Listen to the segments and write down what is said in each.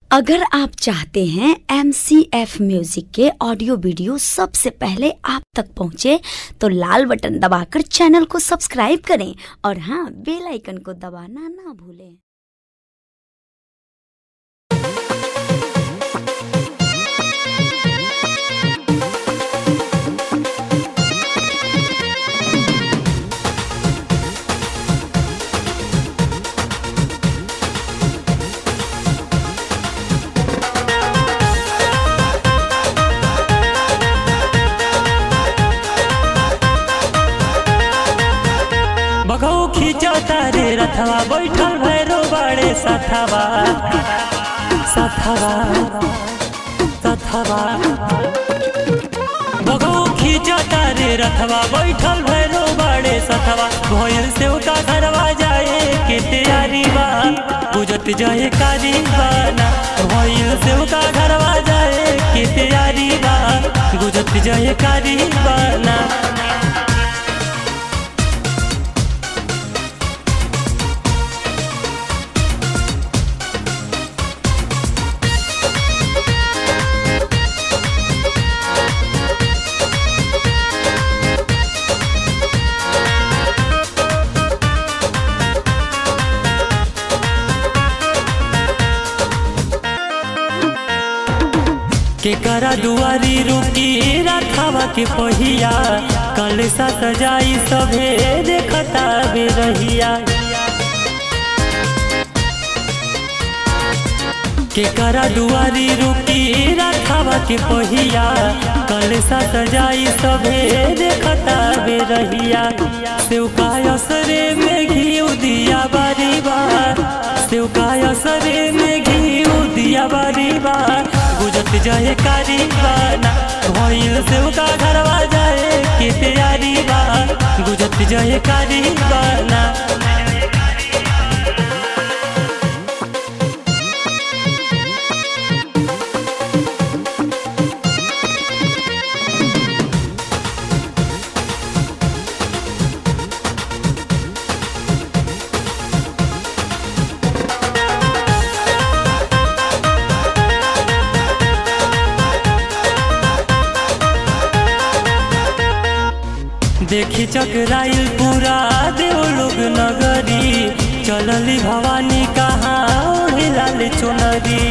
अगर आप चाहते हैं एम सी एफ म्यूजिक के ऑडियो वीडियो सबसे पहले आप तक पहुंचे तो लाल बटन दबाकर चैनल को सब्सक्राइब करें और हाँ बेल आइकन को दबाना ना भूलें बघौ खींचता रे रथवा बैठल भैरो बड़े सथवा सथवा सथवा बघौ खींचता रे रथवा बैठल भैरो बड़े सथवा भोयल से का घरवा जाए के तैयारी बा बुझत जाए कारी बाना भोयल से का घरवा जाए के तैयारी बा बुझत जाए कारी बाना के करा दुआरी रुकी रखावा के पहिया कलसा सजाई सभे देखता बे रहिया के करा दुआरी रुकी रखावा के पहिया कलसा सजाई सभे देखता बे रहिया सेवका असरे में घी दिया बारी बार सेवका असरे में घी दिया बारी बार गुजत जाए कारी बाना भइल सेवका घरवा जाए के तैयारी बा गुजत जाए कारी बाना देखी चकराइल पूरा देवलोग नगरी चलली भवानी कहाँ ओढ़ी लाल चुनरी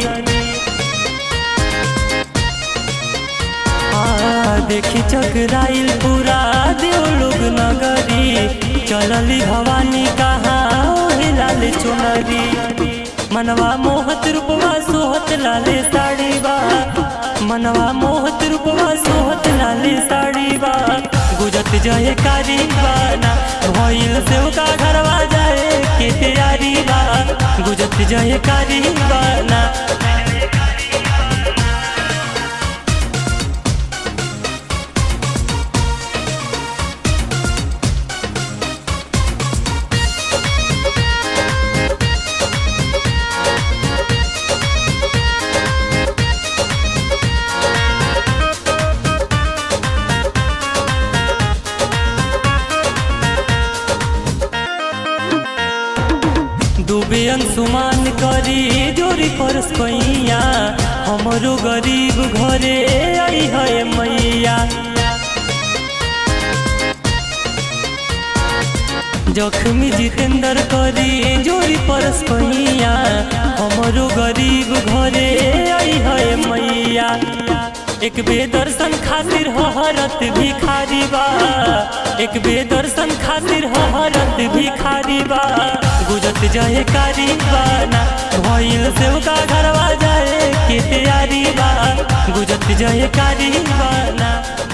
आ देखी चकराइल पूरा देवलोग नगरी चलली भवानी कहाँ ओढ़ी लाल चुनरी मनवा मोहत रूपवा सोहत लाले साड़ी बा मनवा मोहत रूपवा सोहत लाले साड़ी बा गुजत जाए कारी बाना भइल से का घरवा जाए के तैयारी बा गुजत जाए कारी बाना डूबे अंशुमान करी जोरी परस पैया हमरो गरीब घरे आई है मैया जखमी जितेंद्र करी जोरी परस पैया हमरो गरीब घरे आई है मैया एक बेदर्शन खातिर हरत भिखारी बा एक बेदर्शन खातिर हरत भिखारी बा गुजत जाए कारी बाना भइल से का घरवा जाए के तैयारी बा गुजत जाए कारी बाना